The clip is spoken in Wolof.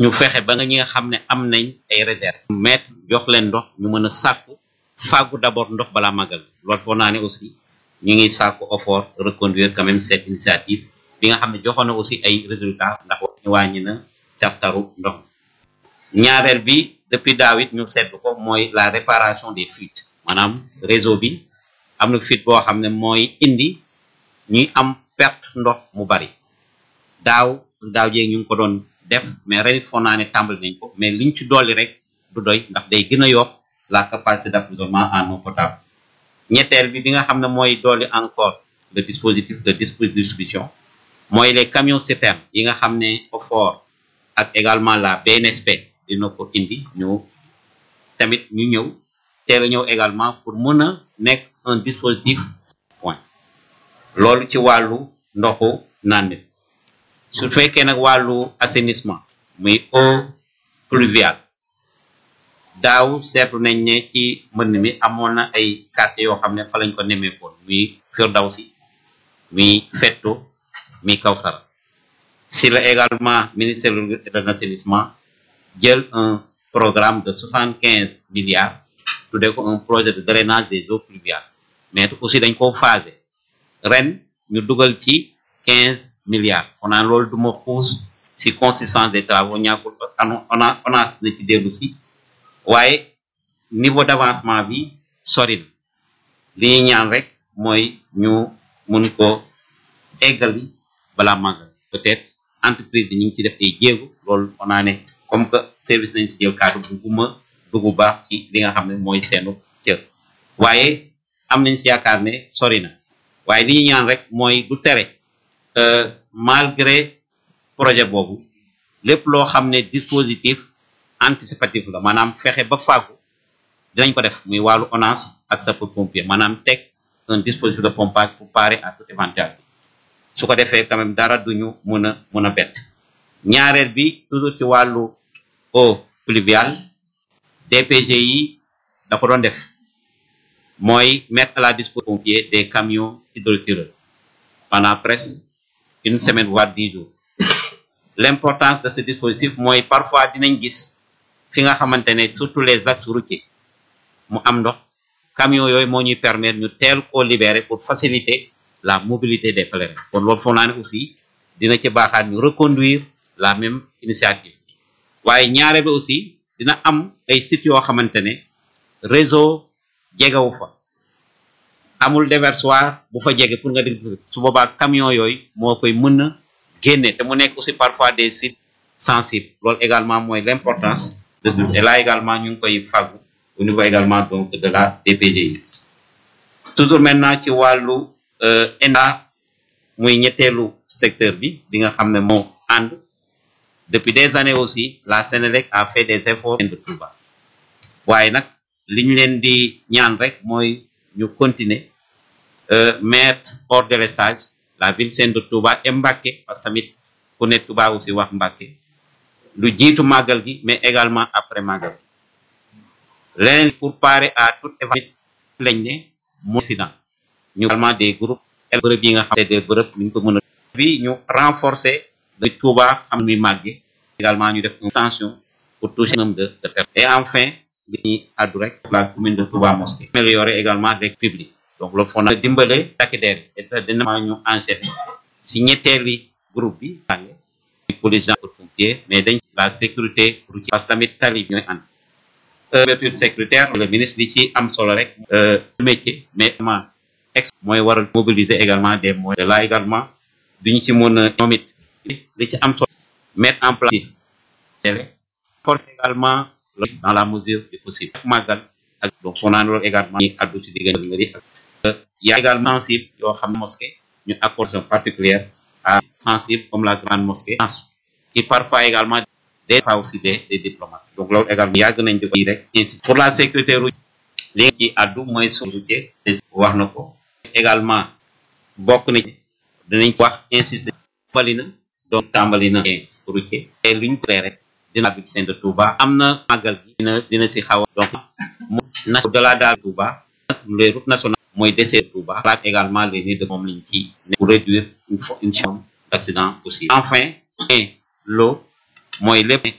ñu fexe ba nga ñi nga xam ne am nañ ay réserve mettre jox leen ndox ñu mën a sàkku fàggu d'abord ndox balaa màggal loolu foo naa ne aussi ñu ngi sàkku effort reconduire quand même cette initiative bi nga xam ne joxoon na aussi ay résultats ndax ñu wàññi na tartaru ndox ñaareel bi depuis daaw it ñu seetlu ko mooy la réparation des fuites maanaam réseau bi am na fuite boo xam ne mooy indi ñuy am perte ndox mu bari daaw daaw jéeg ñu ngi ko doon def mais ren it foog naa ne tàmbali nañ ko mais liñ ci dolli rek du doy ndax day gën a yokk la capacité d'approvisionnement en eau potable ñetteel bi bi nga xam ne mooy dolli encore le dispositif de distribution mooy les camions citernes yi nga xam ne OFOR ak également la BNSP dina ko indi ñu tamit ñu ñëw teel a ñëw également pour mën a nekk un dispositif point loolu ci wàllu ndoxu naan mi su fekkee nag wàllu assainissement muy eau pluviale daaw seetlu nañ ne ci mbënn mi amoon na ay quartiers yoo xam ne fa lañ ko nemmeekoon muy Firdawsi muy Fetto muy Kawsara si la également ministère de l'assainissement jël un programme de soixante quinze milliards tuddee ko un projet de drainage des eaux pluviales mais aussi dañ ko phasé ren ñu dugal ci quinze milliards on a loolu du ma xuus si consistance des travaux ñàkkul on a on a na ci dellu si waaye niveau d'avancement bi sori na li ñuy ñaan rek mooy ñu mun ko eggali balaa màggal peut-être entreprise bi ñu ngi ci def ay jéego loolu on a ne comme que service nañ si jël kaddu bu guma dugg baax ci li nga xam ne mooy seenu cër waaye am nañ si yaakaar ne sori na waaye li ñuy ñaan rek mooy du tere malgré projet boobu lépp loo xam ne dispositif anticipatif la maanaam fexe ba fàggu dinañ ko def muy wàllu ONAS ak sapeur-pompier maanaam teg un dispositif de pompage pour parer à toute éventualité su ko defee quand même dara duñu mun a mun a bett ñaareel bi toujours ci wàllu eau pluviale DPG yi da ko doon def mooy mettre à la disposition pompier des camions hydrotireurs pendant presque une semaine voire dix jours l'importance de ce dispositif mooy parfois dinañ gis fi nga xamante ne surtout les axes routiers mu am ndox camions yooyu moo ñuy permettre ñu teel koo libérer pour faciliter la mobilité des pèlerins kon loolu foog naa ne aussi dina ci baaxaat ñu reconduire la même initiative waaye ñaare bi aussi dina am ay sites yoo xamante ne réseau jegewu fa amul déversoir bu fa jege pour nga dégg su boobaa camion yooyu moo koy mën a génne te mu nekk aussi parfois des sites sensibles loolu également mooy l'importance de et là également ñu ngi koy fàggu au niveau également donc de la DPGI toujours maintenant ci wàllu ENDA muy ñetteelu secteur bi bi nga xam ne moo ànd depuis des années aussi la Sénélec a fait des efforts de Touba waaye nag li ñu leen di ñaan rek mooy ñu continuer mettre hors délestage la ville sainte de Touba et Mbacké parce que tamit ku ne Touba aussi wax Mbacké lu jiitu màggal gi mais également après màggal gi leneen pour parer à toute éventualité lañ ne moo accident ñu également des groupes bërëb yi nga xam ne des bërëb ñu ko mën a bi ñu renforcer de Touba am muy màgge également ñu def une extension pour toucher un nombre de de personnes et enfin li ñuy addu rek la commune de Touba Mosquée améliorer également les publics donc loolu foo na dimbale takk der yi et dina ñu enchaîner si ñetteeli groupe bi màgge police gendarmerie pompier mais dañ la sécurité routière parce que tamit tali bi ñooy ànd couverture sécuritaire le ministre li ci am solo rek métier mais vraiment ex mooy waral mobiliser également des moyens de là également duñu ci mën a ñoom it li ci am solo mettre en place force également dans la mesure du possible màggal ak donc soo naan loolu également ñi addu ci diggante mairie ak y a également sensible yoo xam ne mosquée ñu accorde particulière à sensible comme la grande mosquée qui parfois également des fois aussi des des diplomates donc loolu également yàgg nañ di ko rek ainsi pour la sécurité routière li nga ci addu mooy routier wax na ko également bokk na dinañ wax insister tàmbali na donc tàmbali na routier te luñ ko rek dina bi seen de Touba am na màggal gi dina dina si xaw a donc na de la daal Touba les routes nationales mooy dessert Touba laat également les nids de moom liñ ci pour réduire une forme d'accident aussi enfin l'eau mooy lépp